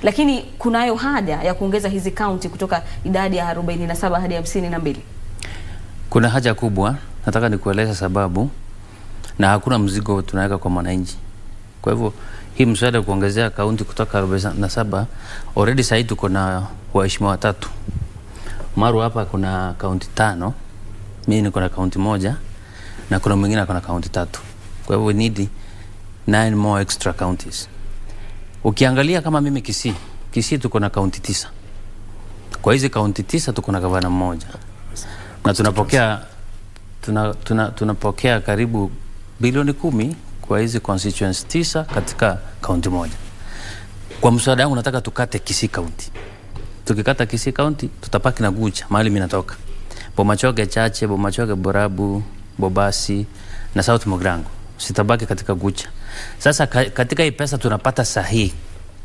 lakini kunayo haja ya kuongeza hizi kaunti kutoka idadi ya 47 hadi 52. Kuna haja kubwa, nataka nikueleza sababu, na hakuna mzigo tunaweka kwa mwananchi. Kwa hivyo hii mswada kuongezea kaunti kutoka 47 already sahii tuko na waheshimiwa watatu. Maru hapa kuna kaunti tano, mimi niko na kaunti moja na kuna mwingine ako na kaunti tatu. Kwa hivyo we need nine more extra counties. Ukiangalia kama mimi Kisii, Kisii tuko na kaunti tisa. Kwa hizi kaunti tisa tuko na gavana mmoja na tunapokea tuna, tuna, tunapokea karibu bilioni kumi kwa hizi constituents tisa katika kaunti moja. Kwa mswada wangu nataka tukate Kisii kaunti. Tukikata Kisii kaunti tutapaki na Gucha mahali mimi natoka, Bomachoge Chache, Bomachoge Borabu, Bobasi na South Mogrango sitabaki katika Gucha. Sasa ka, katika hii pesa tunapata sahihi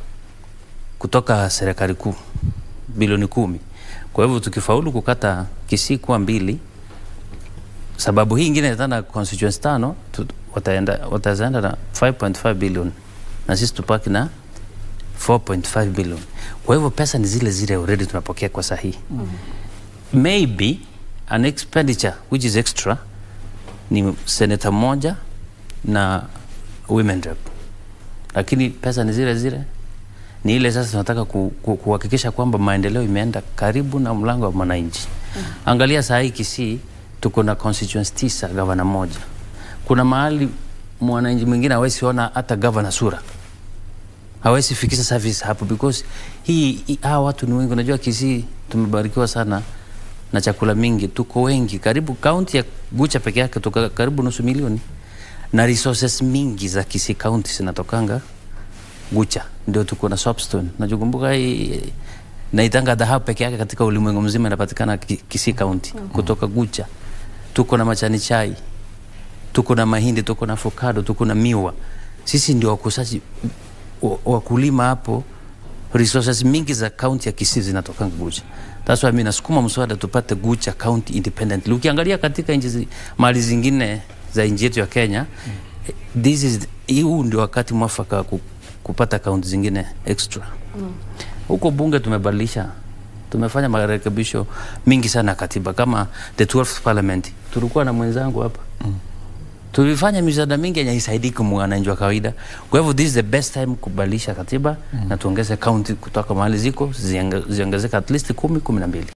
kutoka serikali kuu bilioni kumi. Kwa hivyo tukifaulu kukata Kisii kuwa mbili, sababu hii ingine tena constituents tano tu, wataenda wataenda na 5.5 billion na sisi tupaki na 4.5 billion. Kwa hivyo pesa ni zile zile already tunapokea kwa sahihi. Mm -hmm. Maybe an expenditure which is extra ni senator mmoja na women rep, lakini pesa ni zile zile ni ile sasa tunataka ku, ku, kuhakikisha kwamba maendeleo imeenda karibu na mlango wa mwananchi. Mm -hmm. Angalia saa hii Kisii tuko na constituency tisa, gavana moja. Kuna mahali mwananchi mwingine hawezi ona hata gavana sura, hawezi fikisha service hapo because hii, hii hawa watu ni wengi. Unajua Kisii tumebarikiwa sana na chakula mingi, tuko wengi, karibu kaunti ya Gucha peke yake tuko karibu nusu milioni, na resources mingi za Kisii kaunti zinatokanga Gucha ndio tuko na soapstone. Najukumbuka hii naitanga dhahabu peke yake katika ulimwengu mzima inapatikana Kisii County mm -hmm. kutoka Gucha. Tuko na majani chai, tuko na mahindi, tuko na avocado, tuko na miwa. Sisi ndio wakusaji wakulima hapo. Resources mingi za county ya Kisii zinatoka Gucha. That's why mimi nasukuma mswada tupate Gucha county independently. Ukiangalia katika nchi mali zingine za nchi yetu ya Kenya, mm -hmm. this is huu ndio wakati mwafaka kupata kaunti zingine extra huko. Mm. Bunge tumebadilisha, tumefanya marekebisho mingi sana katiba, kama the 12th parliament tulikuwa na mwenzangu hapa mm. tulifanya miswada mingi yenye haisaidii kwa mwananchi wa kawaida. Kwa hivyo this is the best time kubadilisha katiba mm. na tuongeze kaunti kutoka mahali ziko ziongezeka at least kumi, kumi na mbili.